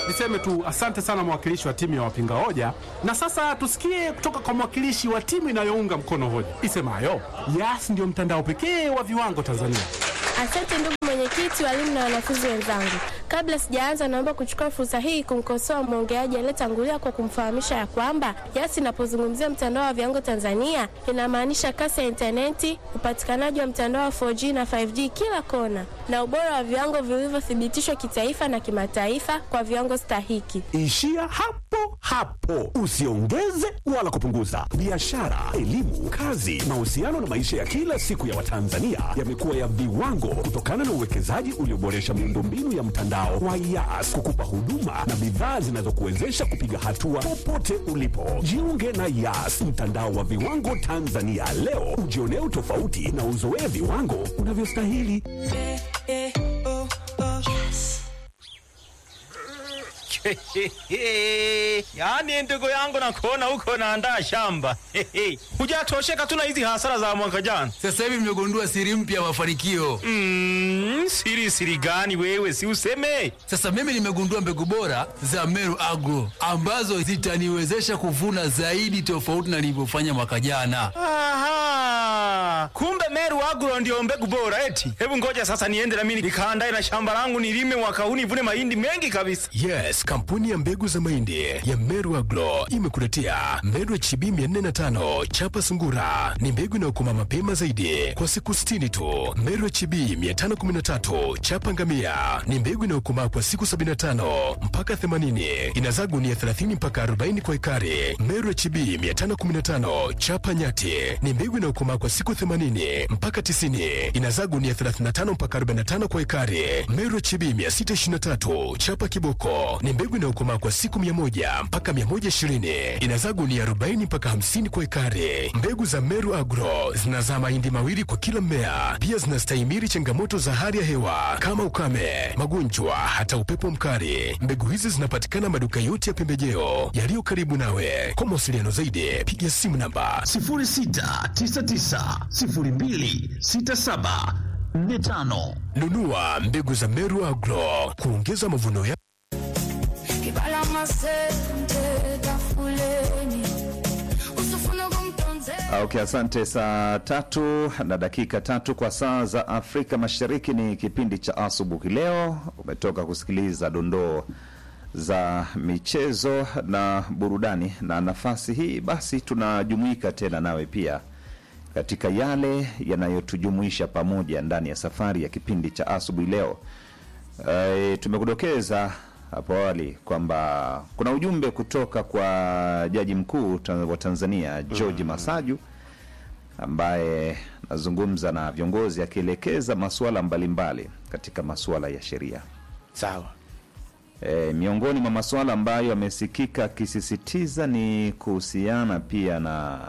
Niseme tu asante sana mwakilishi wa timu ya wapinga hoja, na sasa tusikie kutoka kwa mwakilishi wa timu inayounga mkono hoja isemayo Yas ndio mtandao pekee wa viwango Tanzania. Asante ndugu mwenyekiti, walimu na wanafunzi wenzangu. Kabla sijaanza, naomba kuchukua fursa hii kumkosoa mwongeaji aliyetangulia kwa kumfahamisha ya kwamba Yas inapozungumzia mtandao wa viwango Tanzania inamaanisha kasi ya intaneti, upatikanaji wa mtandao wa 4G na 5G kila kona, na ubora wa viwango vilivyothibitishwa kitaifa na kimataifa kwa viwango stahiki. Ishia hapo hapo, usiongeze wala kupunguza. Biashara, elimu, kazi, mahusiano na maisha ya kila siku ya Watanzania yamekuwa ya viwango kutokana na uwekezaji ulioboresha miundombinu ya mtandao wa Yas kukupa huduma na bidhaa zinazokuwezesha kupiga hatua popote ulipo. Jiunge na Yas, mtandao wa viwango Tanzania leo, ujionee utofauti na uzoee viwango unavyostahili. Yaani ndugu yangu nakuona huko naandaa shamba. Hujatosheka tu na hizi hasara za mwaka jana. Sasa hivi mmegundua siri mpya ya mafanikio. Mm, siri siri gani wewe si useme? Sasa mimi nimegundua mbegu bora za Meru Agro ambazo zitaniwezesha kuvuna zaidi tofauti na nilivyofanya mwaka jana. Aha. Kumbe Meru Agro ndio mbegu bora eti. Hebu ngoja sasa niende na mimi nikaandae na shamba langu nilime mwaka huu nivune mahindi mengi kabisa. Yes, kampuni ya mbegu za mahindi ya Meru Agro imekuletea Meru HB 405 chapa sungura. Ni mbegu inayokoma mapema zaidi kwa siku 60 tu. Meru HB 513 chapa ngamia ni mbegu inayokomaa kwa siku 75 mpaka 80. Inazaa gunia 30 mpaka 40 kwa ekari. Meru HB 515 chapa nyati ni mbegu inayokomaa kwa siku 80 mpaka 90. Inazaa gunia 35 mpaka 45 kwa ekari. Meru HB 623 chapa kiboko ni mbegu inayokomaa kwa siku 100 mpaka 120. Inazaa gunia 40 mpaka 50 kwa ekari. Mbegu za Meru Agro zinazaa mahindi mawili kwa kila mmea. Pia zinastahimili changamoto za hali ya hewa kama ukame, magonjwa, hata upepo mkali. Mbegu hizi zinapatikana maduka yote ya pembejeo yaliyo karibu nawe. Kwa mawasiliano zaidi, piga simu namba 06990267 45 nunua mbegu za Meru Agro kuongeza mavuno ya Kibala masente tafuleni usifune kumtonze Okay, asante. Saa tatu na dakika tatu kwa saa za Afrika Mashariki ni kipindi cha asubuhi. Leo umetoka kusikiliza dondoo za michezo na burudani, na nafasi hii basi tunajumuika tena nawe pia katika yale yanayotujumuisha pamoja ndani ya safari ya kipindi cha asubuhi leo. E, tumekudokeza hapo awali kwamba kuna ujumbe kutoka kwa jaji mkuu ta- wa Tanzania George Masaju ambaye anazungumza na viongozi akielekeza masuala mbalimbali katika masuala ya sheria. Sawa. E, miongoni mwa masuala ambayo amesikika akisisitiza ni kuhusiana pia na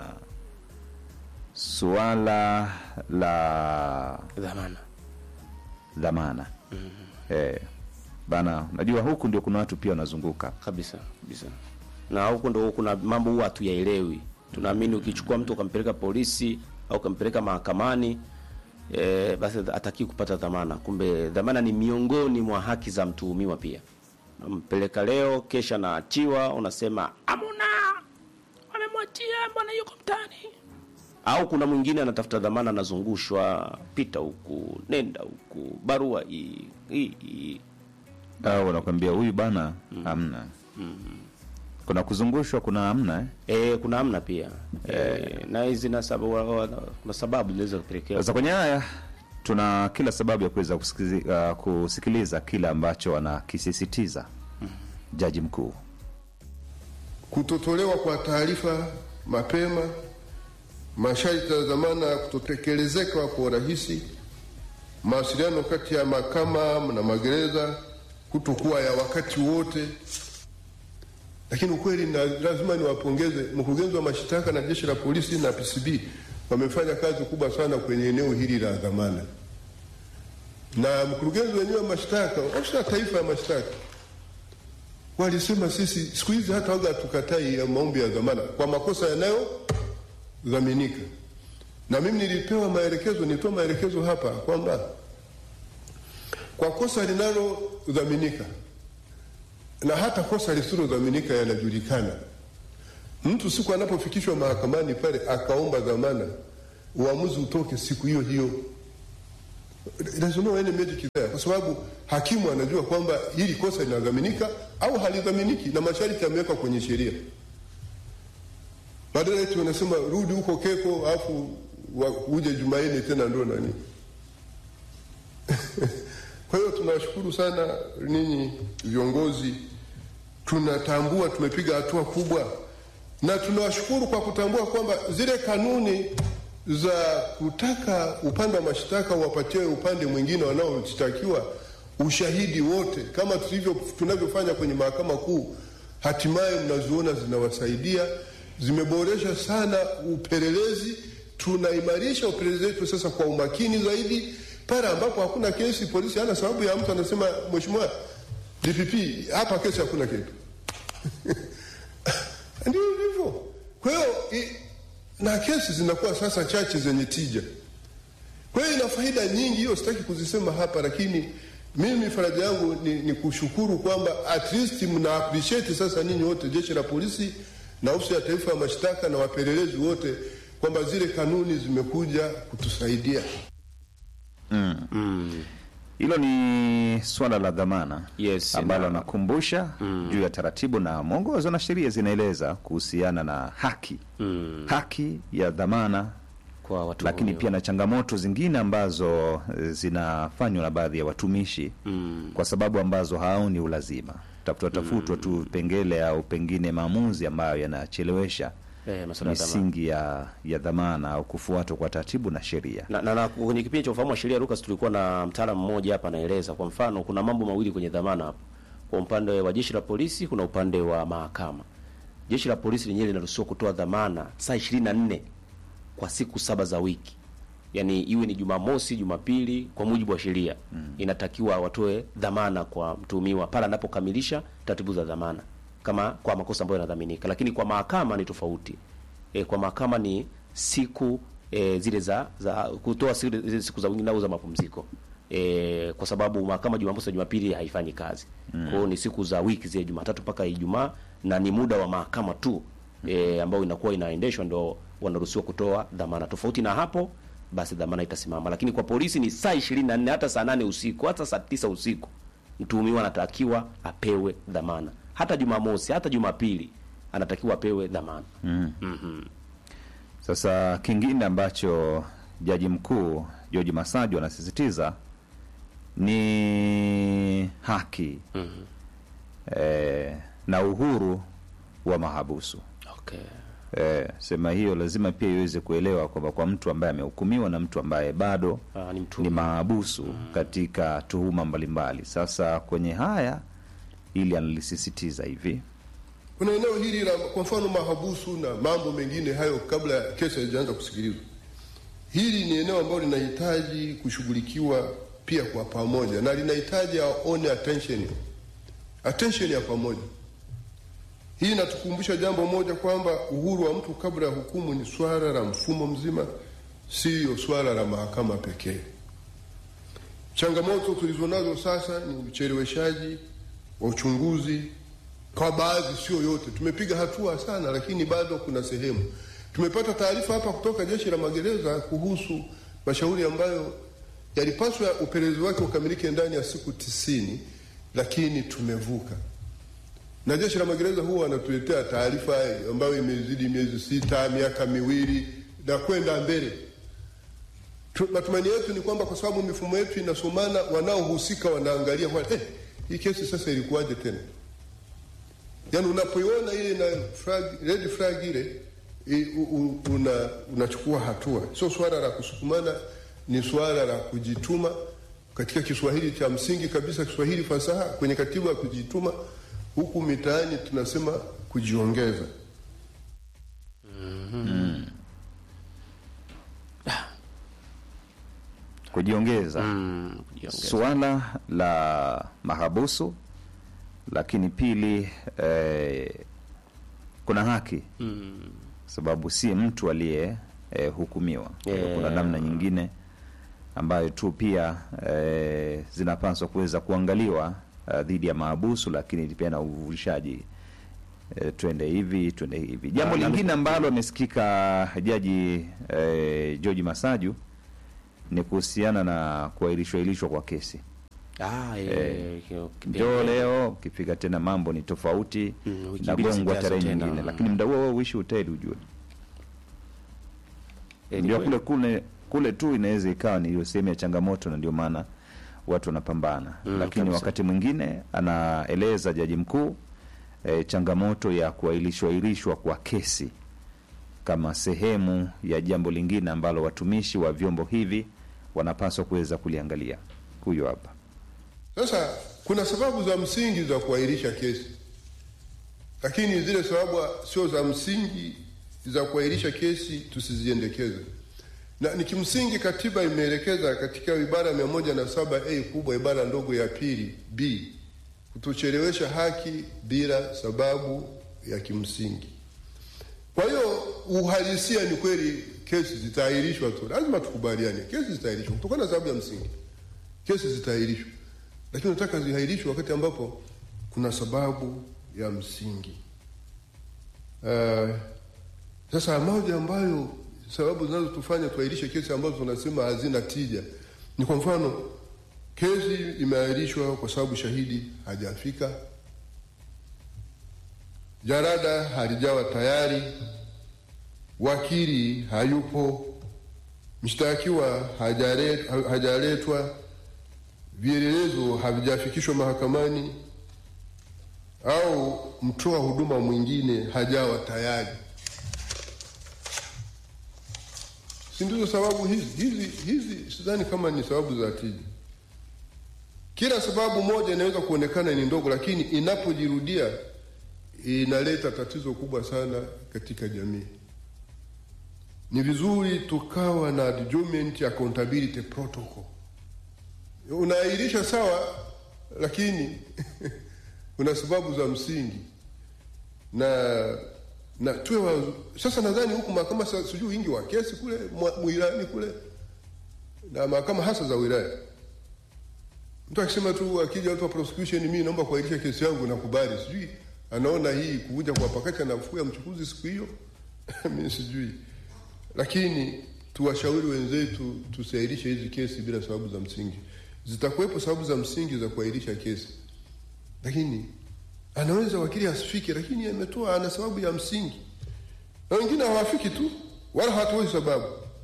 suala la Dhamana. dhamana. Eh, bana, najua huku ndio kuna watu pia wanazunguka kabisa kabisa na huko ndo kuna mambo huwa hatuyaelewi tunaamini ukichukua mtu ukampeleka polisi au ukampeleka mahakamani e, basi atakii kupata dhamana kumbe dhamana ni miongoni mwa haki za mtuhumiwa pia nampeleka leo kesha naachiwa unasema amuna wamemwachia mbona yuko mtani au kuna mwingine anatafuta dhamana anazungushwa pita huku nenda huku barua hii hii hii au wanakwambia huyu bana hamna. Kuna kuzungushwa, kuna hamna eh? E, kuna amna pia e, na hizi na sababu, wa- wa- kuna sababu zinaweza kupelekea Sasa kwenye haya tuna kila sababu ya kuweza kusikizi- uh, kusikiliza kile ambacho anakisisitiza jaji mkuu. Kutotolewa kwa taarifa mapema, masharti ya dhamana kutotekelezeka kwa urahisi, mawasiliano kati ya mahakama na magereza kutokuwa ya wakati wote. Lakini ukweli na lazima niwapongeze mkurugenzi wa mashtaka na jeshi la polisi na PCB, wamefanya kazi kubwa sana kwenye eneo hili la dhamana, na mkurugenzi wenyewe wa mashtaka, ofisi ya taifa ya mashtaka walisema sisi siku hizi hata waga tukatai ya maombi ya dhamana kwa makosa yanayodhaminika. Na mimi nilipewa maelekezo, nilitoa maelekezo hapa kwamba kwa kosa linalodhaminika na hata kosa lisilodhaminika yanajulikana. Mtu siku anapofikishwa mahakamani pale akaomba dhamana, uamuzi utoke siku hiyo hiyo. There's no any magic there, kwa sababu hakimu anajua kwamba hili kosa linadhaminika au halidhaminiki, na masharti yamewekwa kwenye sheria. Badala eti wanasema rudi huko Keko alafu wa- uje Jumanne tena ndo nani. Kwa hiyo tunawashukuru sana ninyi viongozi, tunatambua tumepiga hatua kubwa, na tunawashukuru kwa kutambua kwamba zile kanuni za kutaka upande wa mashtaka uwapatie upande mwingine wanaoshtakiwa ushahidi wote kama tulivyo tunavyofanya kwenye mahakama kuu, hatimaye mnaziona zinawasaidia, zimeboresha sana upelelezi. Tunaimarisha upelelezi wetu sasa kwa umakini zaidi pale ambapo hakuna kesi, polisi hana sababu ya mtu anasema, mheshimiwa DPP, hapa kesi hakuna kitu ndio hivyo. Kwa hiyo i- na kesi zinakuwa sasa chache zenye tija. Kwa hiyo ina faida nyingi, hiyo sitaki kuzisema hapa, lakini mimi faraja yangu ni, ni kushukuru kwamba at least mna appreciate sasa ninyi wote, jeshi la polisi na ofisi ya taifa ya mashtaka na wapelelezi wote, kwamba zile kanuni zimekuja kutusaidia. Hilo ni swala la dhamana Yes, ambalo na- nakumbusha juu ya taratibu na mwongozo na sheria zinaeleza kuhusiana na haki haki ya dhamana, kwa watu lakini pia na changamoto zingine ambazo eh, zinafanywa na baadhi ya watumishi kwa sababu ambazo haoni ulazima tafutwa tafutwa tu vipengele au pengine maamuzi ambayo yanachelewesha eh, masuala ya dhamana. misingi ya, ya dhamana au kufuatwa kwa taratibu na sheria. na, na, na kwenye kipindi cha ufahamu wa sheria Lucas, tulikuwa na mtaalamu mmoja hapa anaeleza. Kwa mfano, kuna mambo mawili kwenye dhamana hapo. Kwa upande wa jeshi la polisi, kuna upande wa mahakama. Jeshi la polisi lenyewe linaruhusiwa kutoa dhamana saa 24 kwa siku saba za wiki, yaani iwe ni Jumamosi, Jumapili, kwa mujibu wa sheria inatakiwa watoe dhamana kwa mtuhumiwa pale anapokamilisha taratibu za dhamana, kama kwa makosa ambayo yanadhaminika. Lakini kwa mahakama ni tofauti. E, kwa mahakama ni siku e, zile za, za kutoa zile zile siku za wiki au za mapumziko e, kwa sababu mahakama Jumamosi na Jumapili haifanyi kazi. Kwa hiyo ni siku za wiki zile Jumatatu mpaka Ijumaa, na ni muda wa mahakama tu e, ambao inakuwa inaendeshwa, ndio wanaruhusiwa kutoa dhamana. Tofauti na hapo, basi dhamana itasimama. Lakini kwa polisi ni saa 24 hata saa nane usiku hata saa tisa usiku mtuhumiwa anatakiwa apewe dhamana, hata Jumamosi hata Jumapili anatakiwa apewe dhamana. Sasa kingine ambacho jaji mkuu George Masaju anasisitiza ni haki eh, na uhuru wa mahabusu. Okay. Eh, sema hiyo lazima pia iweze kuelewa kwamba kwa mtu ambaye amehukumiwa na mtu ambaye bado Ah, ni mtu ni mahabusu katika tuhuma mbalimbali. Sasa kwenye haya ili analisisitiza hivi Kuna eneo hili la kwa mfano mahabusu na mambo mengine hayo, kabla ya kesi haijaanza kusikilizwa, hili ni eneo ambalo linahitaji kushughulikiwa pia kwa pamoja, na linahitaji aone attention, attention ya pamoja. Hii inatukumbusha jambo moja kwamba uhuru wa mtu kabla ya hukumu ni swala la mfumo mzima, siyo swala la mahakama pekee. Changamoto tulizonazo sasa ni ucheleweshaji wa uchunguzi kwa baadhi, sio yote. Tumepiga hatua sana, lakini bado kuna sehemu. Tumepata taarifa hapa kutoka jeshi la magereza kuhusu mashauri ambayo yalipaswa upelelezi wake ukamilike ndani ya siku tisini, lakini tumevuka na jeshi la magereza huwa wanatuletea taarifa ambayo imezidi miezi sita, miaka miwili na kwenda mbele. Tu- Matumaini yetu ni kwamba kwa sababu mifumo yetu inasomana, wanaohusika wanaangalia kwa eh, hii kesi sasa ilikuwaje tena? Yaani unapoiona ile na flag, red flag ile i- u- u- una, unachukua hatua. Sio swala la kusukumana, ni swala la kujituma katika Kiswahili cha msingi kabisa, Kiswahili fasaha kwenye katiba ya kujituma. Huku mitaani tunasema kujiongeza. kujiongeza kujiongeza. suala la mahabusu, lakini pili eh, kuna haki sababu si mtu aliye eh, hukumiwa. Kwa hiyo Kuna Yeah. namna nyingine ambayo tu pia eh, zinapaswa kuweza kuangaliwa uh, dhidi ya maabusu, lakini pia na uvuvishaji e, twende hivi twende hivi. Jambo Na- na- lingine ambalo amesikika jaji e, George Masaju ni kuhusiana na kuahirishwa ahirishwa kwa kesi. Ah, Eh, eh, kio- Ndio leo ukifika tena mambo ni tofauti Mm, wiki na mbili gongwa zijazo tarehe tena. nyingine, lakini muda huo huo uishi hoteli ujue Eh, ni ndio kweli. kule kule kule tu inaweza ikawa ni hiyo sehemu ya changamoto, na ndio maana watu wanapambana Mm, lakini kabisa. wakati mwingine anaeleza jaji mkuu e, changamoto ya kuahirishwa ahirishwa kwa kesi kama sehemu ya jambo lingine ambalo watumishi wa vyombo hivi wanapaswa kuweza kuliangalia. Huyo hapa Sasa kuna sababu za msingi za kuahirisha kesi, lakini zile sababu sio za msingi za kuahirisha kesi tusiziendekeze, na ni kimsingi katiba imeelekeza katika ibara mia moja na saba a kubwa ibara ndogo ya pili b kutochelewesha haki bila sababu ya kimsingi. Kwa hiyo uhalisia ni kweli, kesi zitaahirishwa tu, lazima tukubaliane, kesi zitaahirishwa kutokana na sababu ya msingi kesi zitaahirishwa, lakini nataka ziahirishwe wakati ambapo kuna sababu ya msingi. Uh, sasa moja ambayo sababu zinazotufanya tuahirishe kesi ambazo tunasema hazina tija ni kwa mfano, kesi imeahirishwa kwa sababu shahidi hajafika, jarada halijawa tayari, wakili hayupo, mshtakiwa hajare- hajaletwa, vielelezo havijafikishwa mahakamani, au mtoa huduma mwingine hajawa tayari. Si ndizo sababu hizi? Hizi hizi sidhani kama ni sababu za tija. Kila sababu moja inaweza kuonekana ni ndogo, lakini inapojirudia inaleta tatizo kubwa sana katika jamii. Ni vizuri tukawa na adjournment accountability protocol. Unaahirisha sawa, lakini kuna sababu za msingi na na tuwe wa, sasa nadhani huku mahakama sa- sijui wingi wa kesi kule mwa- mwilani kule na mahakama hasa za wilaya, mtu akisema tu akija watu wa prosecution, mimi naomba kuahirisha kesi yangu, nakubali. Sijui anaona hii kuvuja kwa pakati anafuya mchukuzi siku hiyo mimi sijui, lakini tuwashauri wenzetu tusiahirishe hizi kesi bila sababu za msingi. Zitakuwepo sababu za msingi za kuahirisha kesi, lakini anaweza wakili asifike, lakini ametoa ana sababu ya msingi, na wengine hawafiki tu wala hawatoi sababu.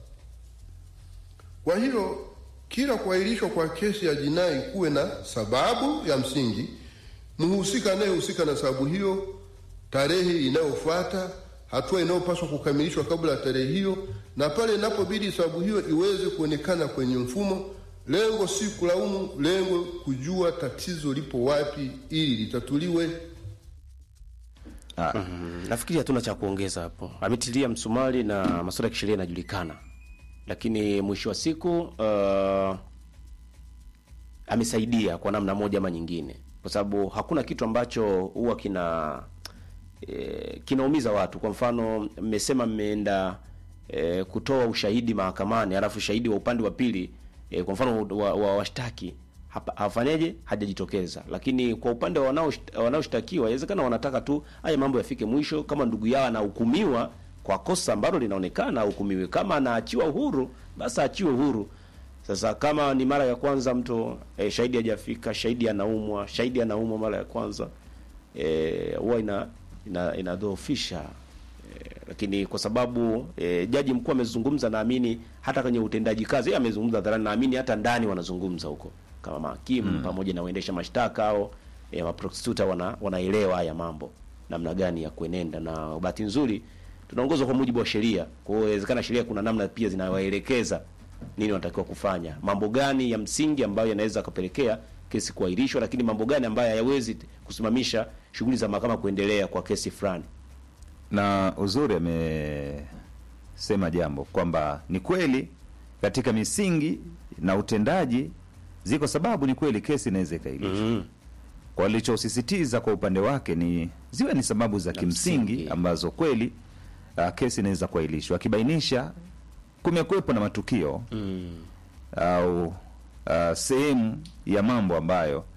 Kwa hiyo kila kuahirishwa kwa kesi ya jinai kuwe na sababu ya msingi, mhusika anayehusika na sababu hiyo, tarehe inayofuata, hatua inayopaswa kukamilishwa kabla ya tarehe hiyo, na pale inapobidi sababu hiyo iweze kuonekana kwenye mfumo. Lengo si kulaumu, lengo kujua tatizo lipo wapi ili litatuliwe. Mm, nafikiri hatuna cha kuongeza hapo. Ametilia msumari na masuala ya kisheria yanajulikana, lakini mwisho wa siku uh, amesaidia kwa namna moja ama nyingine, kwa sababu hakuna kitu ambacho huwa kina e, kinaumiza watu. Kwa mfano, mmesema mmeenda e, kutoa ushahidi mahakamani, alafu shahidi wa upande wa pili e, kwa mfano wa, wa washtaki hapa- hafanyeje hajajitokeza, lakini kwa upande wa wanaosht- wanaoshtakiwa inawezekana wanataka tu haya mambo yafike mwisho. Kama ndugu yao anahukumiwa kwa kosa ambalo linaonekana ahukumiwe, kama anaachiwa uhuru basi aachiwe uhuru. Sasa kama ni mara ya kwanza mtu eh, shahidi hajafika, shahidi anaumwa, shahidi anaumwa mara ya kwanza eh, huwa ina ina inadhoofisha eh, lakini kwa sababu eh, jaji mkuu amezungumza, naamini hata kwenye utendaji kazi yeye amezungumza hadharani, naamini hata ndani wanazungumza huko kama mahakimu pamoja na waendesha mashtaka au eh, maprosecutor wana, wanaelewa haya mambo namna gani ya kuenenda, na bahati nzuri tunaongozwa kwa mujibu wa sheria. Kwa hiyo inawezekana sheria kuna namna pia zinawaelekeza nini wanatakiwa kufanya, mambo gani ya msingi ambayo yanaweza kupelekea kesi kuahirishwa, lakini mambo gani ambayo hayawezi kusimamisha shughuli za mahakama kuendelea kwa kesi fulani. na uzuri amesema jambo kwamba ni kweli katika misingi na utendaji ziko sababu, ni kweli kesi inaweza ikailishwa. Kwa alichosisitiza kwa upande wake ni ziwe ni sababu za kimsingi msingi. ambazo kweli uh, kesi inaweza kuahirishwa, akibainisha kumekuwepo na matukio au uh, sehemu ya mambo ambayo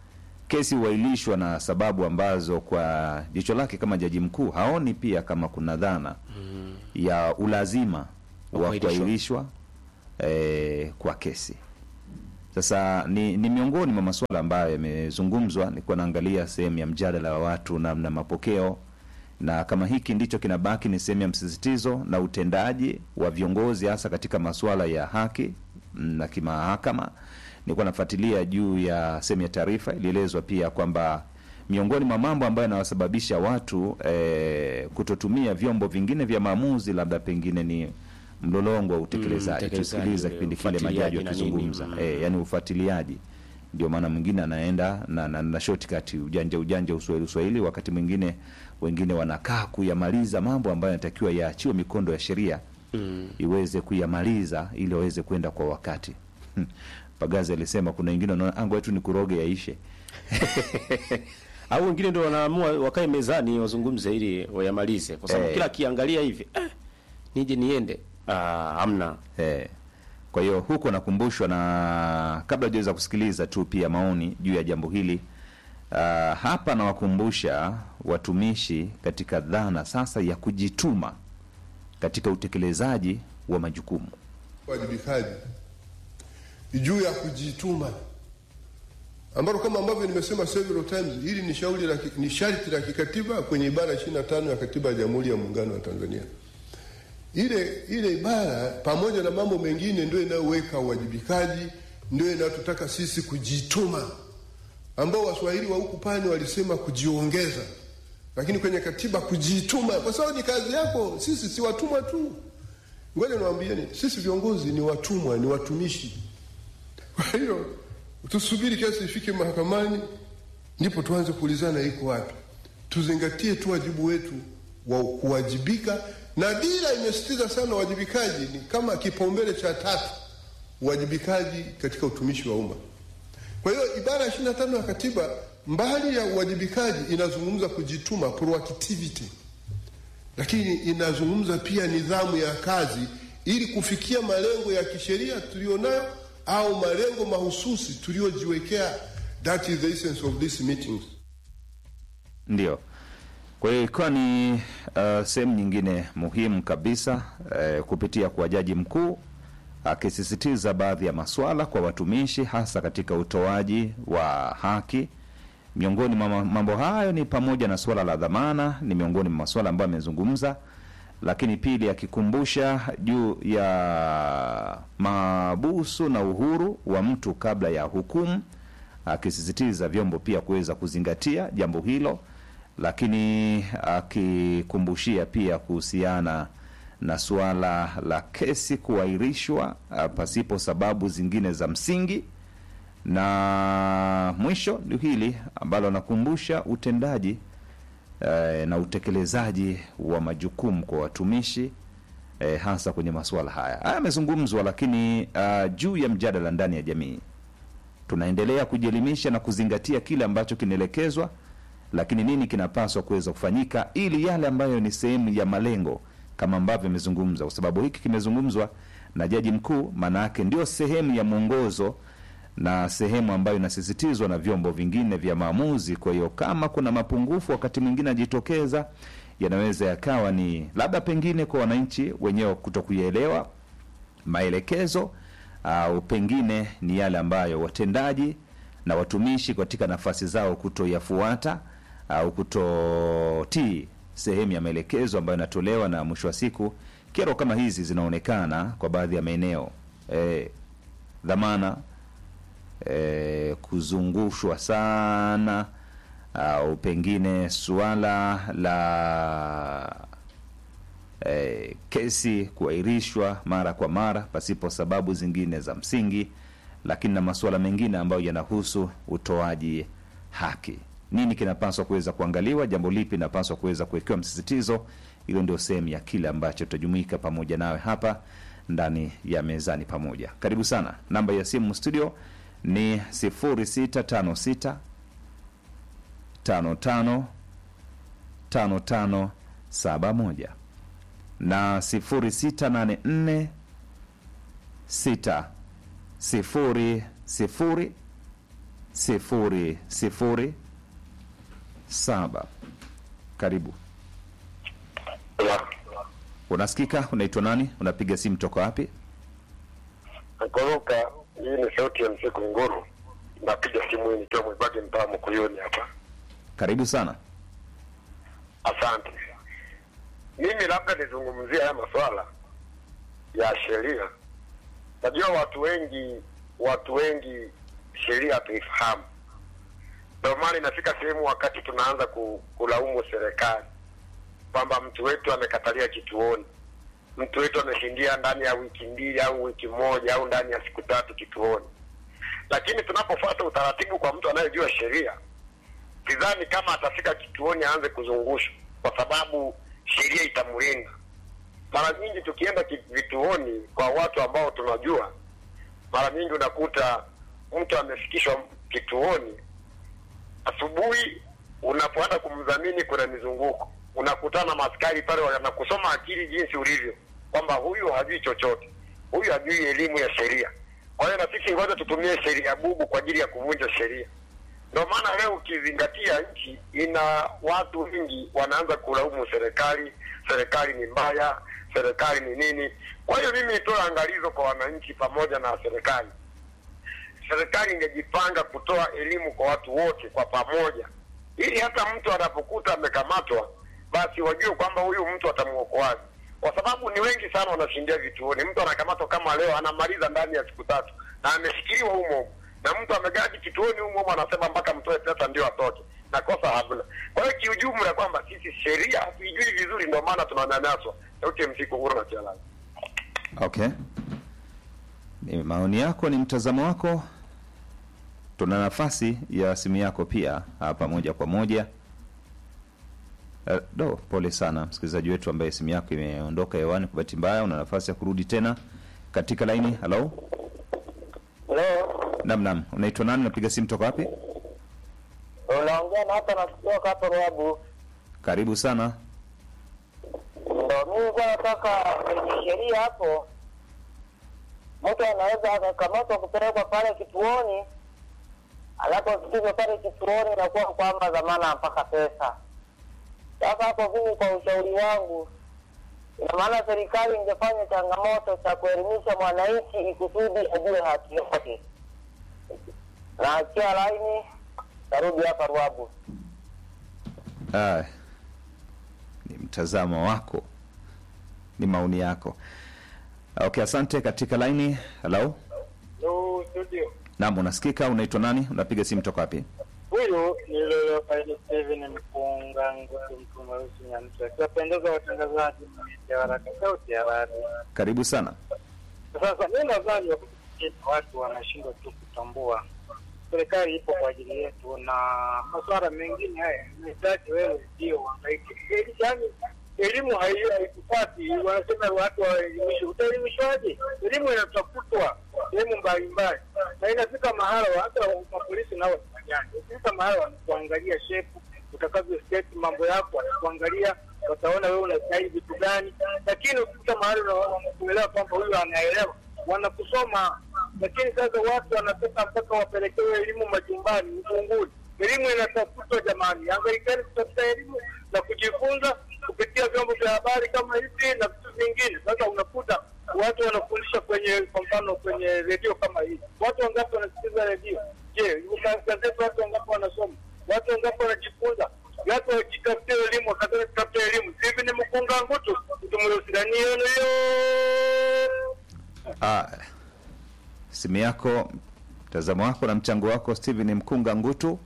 kesi huahirishwa na sababu ambazo kwa jicho lake kama jaji mkuu haoni pia kama kuna dhana ya ulazima wa kuahirishwa. kuahirishwa eh, kwa kesi. Sasa ni, ni miongoni mwa masuala ambayo yamezungumzwa. Nilikuwa naangalia sehemu ya mjadala wa watu namna mapokeo, na kama hiki ndicho kinabaki ni sehemu ya msisitizo na utendaji wa viongozi hasa katika masuala ya haki mm, na kimahakama. Nilikuwa nafuatilia juu ya sehemu ya taarifa, ilielezwa pia kwamba miongoni mwa mambo ambayo yanawasababisha watu eh, kutotumia vyombo vingine vya maamuzi labda pengine ni mlolongo wa utekelezaji. utekelezaji Tusikiliza ule, kipindi kile majaji ufuatiliaji na nini, wakizungumza mm. eh, yani ufuatiliaji ndio maana mwingine anaenda na, na, na shortcut ujanja ujanja uswahili uswahili wakati mwingine wengine wanakaa kuyamaliza mambo ambayo yanatakiwa yaachiwe mikondo ya sheria Mm. iweze kuyamaliza ili waweze kwenda kwa wakati pagazi alisema kuna wengine wanaona ango wetu ni kuroge yaishe au wengine ndio wanaamua wakae mezani wazungumze ili wayamalize, kwa sababu Eh. kila akiangalia hivi eh, nije niende ah, hamna Eh, kwa hiyo huko nakumbushwa na kabla hujaweza kusikiliza tu pia maoni juu ya jambo hili uh, hapa nawakumbusha watumishi katika dhana sasa ya kujituma katika utekelezaji wa majukumu. wajibikaji juu ya kujituma ambalo kama ambavyo nimesema several times, hili ni shauri la ki- ni sharti la kikatiba kwenye ibara 25 ya katiba ya Jamhuri ya Muungano wa Tanzania. Ile ile ibara pamoja na mambo mengine ndio inayoweka uwajibikaji, ndio inayotutaka sisi kujituma, ambao Waswahili wa huku pani walisema kujiongeza, lakini kwenye katiba kujituma, kwa sababu ni kazi yako. Sisi si watumwa tu. Ngoja niwaambieni, sisi viongozi ni watumwa, ni watumishi. Kwa hiyo tusubiri kesi ifike mahakamani, ndipo tuanze kuulizana iko wapi. Tuzingatie tu wajibu wetu wa kuwajibika, na dira imesisitiza sana uwajibikaji ni kama kipaumbele cha tatu, uwajibikaji katika utumishi wa umma. Kwa hiyo ibara ya 25 ya katiba mbali ya uwajibikaji inazungumza kujituma, proactivity lakini inazungumza pia nidhamu ya kazi ili kufikia malengo ya kisheria tulionayo au malengo mahususi tuliojiwekea. That is the essence of these meetings. Ndio. Kwa hiyo ikiwa ni uh, sehemu nyingine muhimu kabisa uh, kupitia kwa jaji mkuu akisisitiza baadhi ya masuala kwa watumishi hasa katika utoaji wa haki. Miongoni mwa ma- mambo hayo ni pamoja na suala la dhamana, ni miongoni mwa masuala ambayo amezungumza, lakini pili akikumbusha juu ya mabusu na uhuru wa mtu kabla ya hukumu, akisisitiza vyombo pia kuweza kuzingatia jambo hilo, lakini akikumbushia pia kuhusiana na suala la kesi kuahirishwa ah, pasipo sababu zingine za msingi na mwisho ni hili ambalo anakumbusha utendaji eh, na utekelezaji wa majukumu kwa watumishi eh, hasa kwenye masuala haya haya yamezungumzwa, lakini uh, juu ya mjadala ndani ya jamii tunaendelea kujielimisha na kuzingatia kile ambacho kinaelekezwa, lakini nini kinapaswa kuweza kufanyika ili yale ambayo ni sehemu ya malengo kama ambavyo imezungumzwa, kwa sababu hiki kimezungumzwa na jaji mkuu, maana yake ndio sehemu ya mwongozo na sehemu ambayo inasisitizwa na vyombo vingine vya maamuzi. Kwa hiyo kama kuna mapungufu wakati mwingine ajitokeza, yanaweza yakawa ni labda pengine kwa wananchi wenyewe kuto kuyaelewa maelekezo au pengine ni yale ambayo watendaji na watumishi katika nafasi zao kutoyafuata au kutotii sehemu ya maelekezo ambayo yanatolewa, na mwisho wa siku kero kama hizi zinaonekana kwa baadhi ya maeneo e, dhamana e, kuzungushwa sana au pengine suala la e, kesi kuahirishwa mara kwa mara pasipo sababu zingine za msingi, lakini na masuala mengine ambayo yanahusu utoaji haki. Nini kinapaswa kuweza kuangaliwa? Jambo lipi linapaswa kuweza kuwekewa msisitizo? Hilo ndio sehemu ya kile ambacho tutajumuika pamoja nawe hapa ndani ya mezani pamoja. Karibu sana. Namba ya simu studio ni 0656 55 55 71 na 0684 6 0 0 sifuri sifuri saba. Karibu. Unasikika? Unaitwa nani? Unapiga simu toka wapi? Nakoroka, hii ni sauti ya msiku nguru. Napiga simu hii nikiwa mwibage mtaa Mkuyuni hapa. Karibu sana. Asante. Mimi labda nizungumzie haya masuala ya sheria. Najua watu wengi watu wengi sheria hatuifahamu, ndio maana inafika sehemu wakati tunaanza ku, kulaumu serikali kwamba mtu wetu amekatalia kituoni, mtu wetu ameshindia ndani ya wiki mbili au wiki moja au ndani ya siku tatu kituoni. Lakini tunapofuata utaratibu kwa mtu anayejua sheria, sidhani kama atafika kituoni aanze kuzungushwa, kwa sababu sheria itamlinda. Mara nyingi tukienda ki- vituoni kwa watu ambao tunajua, mara nyingi unakuta mtu amefikishwa kituoni asubuhi, unapoenda kumdhamini, kuna mizunguko, unakutana na maskari pale, wanakusoma akili jinsi ulivyo, kwamba huyu hajui chochote, huyu hajui elimu ya sheria. Kwa hiyo na sisi ngoja tutumie sheria bubu kwa ajili ya kuvunja sheria. Ndio maana leo ukizingatia nchi ina watu wengi wanaanza kulaumu serikali, serikali ni mbaya, serikali ni nini. Kwa hiyo mimi nitoe angalizo kwa wananchi pamoja na serikali. Serikali ingejipanga kutoa elimu kwa watu wote kwa pamoja, ili hata mtu anapokuta amekamatwa, basi wajue kwamba huyu mtu atamwokoaje, kwa sababu ni wengi sana wanashindia vituoni. Mtu anakamatwa kama leo, anamaliza ndani ya siku tatu na ameshikiliwa humo humo na mtu amegadi kituoni humo humo, anasema mpaka mtoe pesa ndio atoke, na kosa hamna. Kwa hiyo kiujumla, kwamba sisi sheria hatuijui vizuri, ndio maana tunanyanyaswa. Sauti ya msiku huru na kialani. Okay, ni maoni yako, ni mtazamo wako. Tuna nafasi ya simu yako pia hapa moja kwa moja. Eh, do pole sana msikilizaji wetu ambaye simu yako imeondoka hewani kwa bahati mbaya. Una nafasi ya kurudi tena katika laini. Halo, Leo nam nam, unaitwa nani? Unapiga simu toka wapi? unaongea na hapa nakutoka hapo Ruabu. Karibu sana. Ndo mimi kwa nataka kwenye sheria hapo, mtu anaweza akakamatwa kupelekwa pale kituoni, anapofikishwa pale kituoni inakuwa kwamba dhamana mpaka pesa. Sasa hapo mimi kwa ushauri wangu, ina maana serikali ingefanya changamoto cha kuelimisha mwananchi ikusudi ajue haki yake. Na achia laini, tarudi hapa Ruabu. Ah, ni mtazamo wako, ni maoni yako. Okay, asante. Katika laini. Halo, Hello, studio. naam, unasikika? Unaitwa nani? Unapiga simu toka wapi? Huyu ni Lolo Faili Steven Mpunga Ngutu mtu mweusi Nyamtu akiwapendeza watangazaji ya haraka sauti ya radi. Karibu sana. Sasa mi nadhani wakati mwingine watu wanashindwa tu kutambua serikali ipo kwa ajili yetu, na masuala mengine haya nahitaji wewe ndio uhangaike. Eli- Yaani elimu hai- haikupati, wanasema watu waelimishwe. Utaelimishwaje? Elimu inatafutwa sehemu mbalimbali, na inafika mahala hata mapolisi nao wanafanyani, ukifika mahala wanakuangalia shepu utakavyo state mambo yako, watakuangalia wataona wewe unastahili vitu gani, lakini ukifika mahali una- wanakuelewa kwamba huyu anaelewa, wanakusoma. Lakini sasa watu wanataka mpaka wapelekewe elimu majumbani, ufunguni. Elimu inatafutwa jamani, angalikani kutafuta elimu na kujifunza kupitia vyombo vya habari kama hivi na vitu vingine. Sasa unakuta watu wanafundisha kwenye, kwa mfano kwenye redio kama hii, watu wangapi wanasikiliza redio? Je, gazeti watu wangapi wanasoma? Watu wangapi wanajifunza? Watu wajitafutie elimu, wakataka kutafuta elimu. Hivi ni mkunga ngutu tumeusidani yenu hiyo Ah, simu yako, mtazamo wako na mchango wako Steven Mkunga Ngutu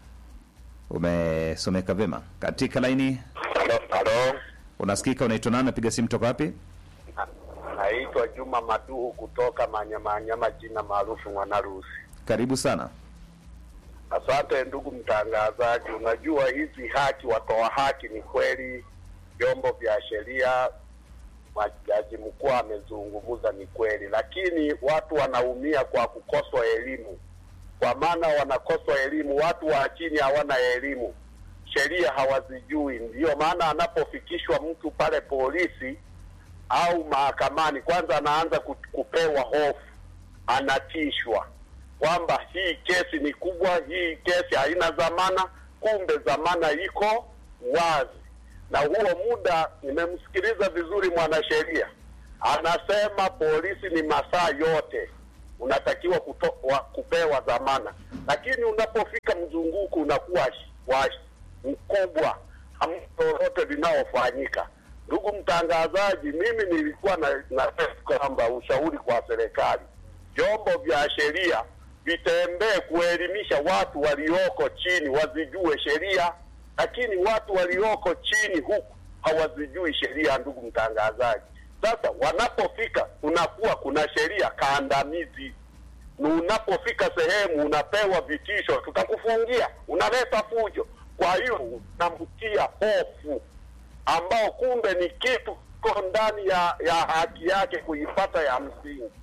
umesomeka vema. Katika laini. Halo, Unasikika? Unaitwa nani? Napiga simu toka wapi? naitwa Juma Maduhu kutoka Manyamanyama, jina maarufu Mwanarusi. Karibu sana. Asante ndugu mtangazaji. Unajua hizi haki, watoa haki ni kweli, vyombo vya sheria, jaji mkuu amezungumza, ni kweli, lakini watu wanaumia kwa kukoswa elimu, kwa maana wanakoswa elimu. Watu wa chini hawana elimu, sheria hawazijui. Ndiyo maana anapofikishwa mtu pale polisi au mahakamani, kwanza anaanza ku- kupewa hofu, anatishwa kwamba hii kesi ni kubwa, hii kesi haina dhamana, kumbe dhamana iko wazi. Na huo muda, nimemsikiliza vizuri mwanasheria anasema polisi ni masaa yote unatakiwa kuto, wa, kupewa dhamana, lakini unapofika mzunguko unakuwa sh- wa sh- mkubwa, hamna lolote linaofanyika. Ndugu mtangazaji, mimi nilikuwa na, na kwamba ushauri kwa serikali, vyombo vya sheria vitembee kuelimisha watu walioko chini wazijue sheria, lakini watu walioko chini huku hawazijui sheria. Ndugu mtangazaji, sasa wanapofika kunakuwa kuna sheria kandamizi na unapofika sehemu unapewa vitisho, tutakufungia, unaleta fujo. Kwa hiyo unamtia hofu ambao kumbe ni kitu kiko ndani ya, ya haki yake kuipata ya msingi.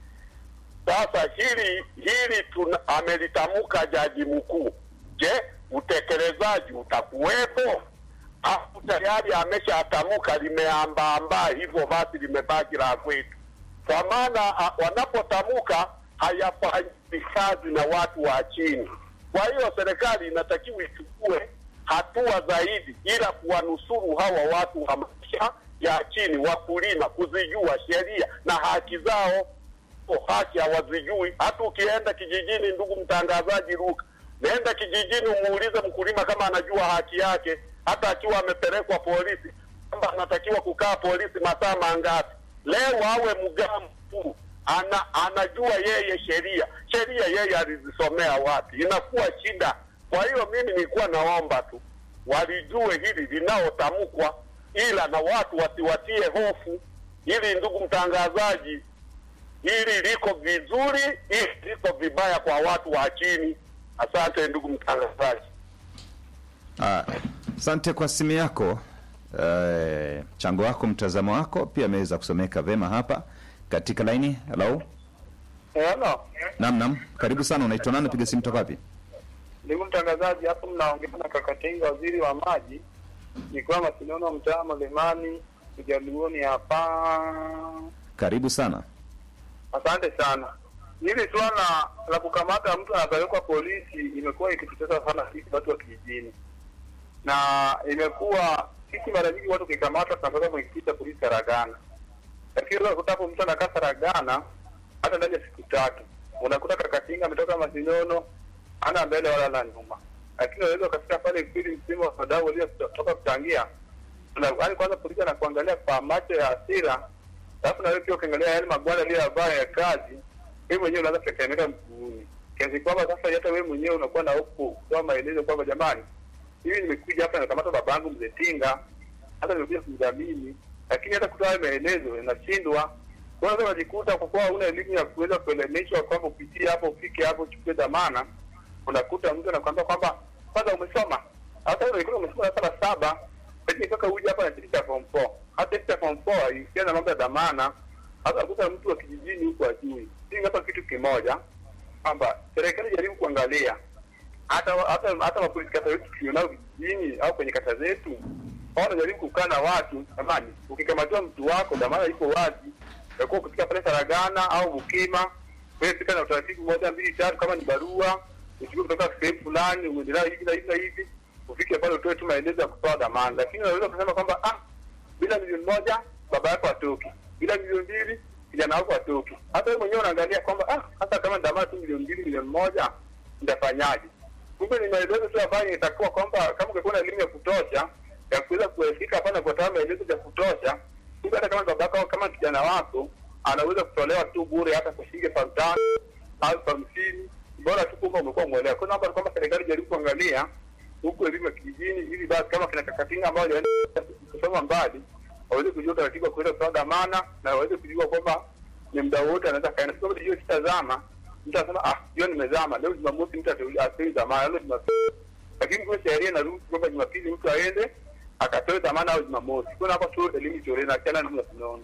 Sasa hili hili tuna, amelitamka jaji mkuu. Je, utekelezaji utakuwepo au tayari ameshatamka limeambaambaa hivyo basi limebaki la kwetu? Kwa maana a- wanapotamka hayafanyi kazi na watu wa chini. Kwa hiyo serikali inatakiwa ichukue hatua zaidi, ila kuwanusuru hawa watu wa maisha ya chini, wakulima, kuzijua sheria na haki zao. O, haki hawazijui. Hata ukienda kijijini, ndugu mtangazaji, Luka, nenda kijijini umuulize mkulima kama anajua haki yake, hata akiwa amepelekwa polisi, kwamba anatakiwa kukaa polisi masaa mangapi. Leo awe mgamvu ana, anajua yeye sheria sheria yeye alizisomea wapi, inakuwa shida. Kwa hiyo mimi nilikuwa naomba tu walijue hili linaotamkwa, ila na watu wasiwatie hofu. Ili ndugu mtangazaji, hili liko vizuri, hili liko vibaya kwa watu wa chini. Asante ndugu mtangazaji. Ah, Asante kwa simu yako, eh, mchango wako, mtazamo wako pia ameweza kusomeka vema hapa katika laini. Hello, Hello. nam nam, karibu sana. Unaitwa nani? Piga simu toka wapi? Ndugu mtangazaji, hapo mnaongea na Kakatinga, waziri wa maji, nikiwa Masinono, mtaa Mlimani, Ujaluoni hapa. Karibu sana. Asante sana. Hili swala la kukamata mtu anapelekwa polisi imekuwa ikitutesa sana sisi watu wa kijijini, na imekuwa sisi mara nyingi watu ukikamata tunapeleka kwenye kituo cha polisi Saragana, lakini leo kutapo mtu anakaa Saragana hata ndani ya siku tatu unakuta Kakatinga ametoka Masinono ana mbele wala la nyuma, lakini unaweza ukafika pale kweli msimu wa wadau waliotoka kuchangia, yaani kwanza polisi anakuangalia kwa macho ya hasira, alafu na wewe pia ukiangalia yale magwanda aliyovaa ya kazi, wewe mwenyewe unaanza kutetemeka mguuni, kiasi kwamba sasa hata wewe mwenyewe unakuwa na hofu kutoa maelezo kwamba jamani, hivi nimekuja hapa nakamata babangu mzee Tinga, hata nimekuja kumdhamini, lakini hata kutoa hayo maelezo inashindwa. Kwa hiyo unajikuta kwa kuwa huna elimu ya kuweza kuelimishwa kwamba upitie hapo, ufike hapo, uchukue dhamana, unakuta mtu anakwambia kwamba kwanza umesoma, hata wewe ulikuwa umesoma darasa la saba, lakini mpaka uje hapa na cheti cha form 4. Hata cheti cha form 4 haihusiani na mambo ya dhamana. Hata unakuta mtu wa kijijini huko ajui. Hii hapa kitu kimoja kwamba serikali jaribu kuangalia hata hata hata mapolisi kata wetu tulionao vijijini au kwenye kata zetu, wao wanajaribu kukaa na watu. Jamani, ukikamatiwa mtu wako, dhamana iko wazi, utakuwa ukifika pale Saragana au Bukima, wewe fika na utaratibu moja mbili tatu, kama ni barua uchukue kutoka sehemu fulani, uendelea hivi na hivi na hivi, ufike pale utoe tu maelezo ya kutoa dhamana. Lakini unaweza kusema kwamba ah, bila milioni moja baba yako atoki, bila milioni mbili kijana wako atoki. Hata wewe mwenyewe unaangalia kwamba ah, hata kama dhamana tu milioni mbili milioni moja nitafanyaje? Kumbe ni maelezo tu ambayo itakuwa kwamba kama ungekuwa na elimu ya kutosha ya kuweza kuefika hapa na kutoa maelezo ya kutosha, kumbe hata kama baba yako kama kijana wako anaweza kutolewa tu bure hata kwa shilingi elfu tano au elfu hamsini bora tu kwamba umekuwa mwelewa. Kwa naomba kwamba serikali jaribu kuangalia huku elimu ya kijijini, ili basi kama kina Kakatinga ambao hawajaenda kusoma mbali waweze kujua utaratibu wa kuweza kutoa dhamana na waweze kujua kwamba ni muda wote anaweza kaenda. Sio hiyo kitazama mtu anasema ah, hiyo nimezama leo Jumamosi, mtu atoi dhamana leo Jumapili, lakini kwa sheria inaruhusu kwamba Jumapili mtu aende akatoe dhamana au Jumamosi. Kwa hapo tu elimu itolewe na kana namna tunaona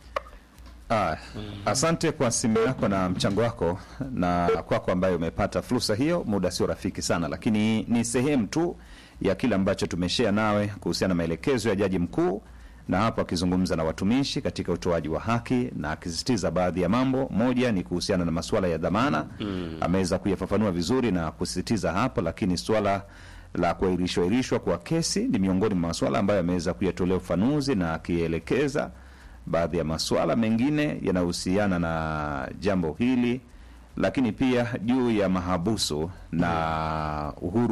Ah, asante kwa simu yako na mchango wako na kwako ambayo umepata fursa hiyo. Muda sio rafiki sana, lakini ni sehemu tu ya kile ambacho tumeshare nawe kuhusiana na maelekezo ya jaji mkuu na hapo akizungumza na watumishi katika utoaji wa haki na akisisitiza baadhi ya mambo. Moja ni kuhusiana na masuala ya dhamana Mm. ameweza kuyafafanua vizuri na kusisitiza hapo, lakini swala la kuahirishwa ahirishwa kwa kesi ni miongoni mwa masuala ambayo ameweza kuyatolea ufanuzi na akielekeza baadhi ya masuala mengine yanayohusiana na jambo hili, lakini pia juu ya mahabusu na uhuru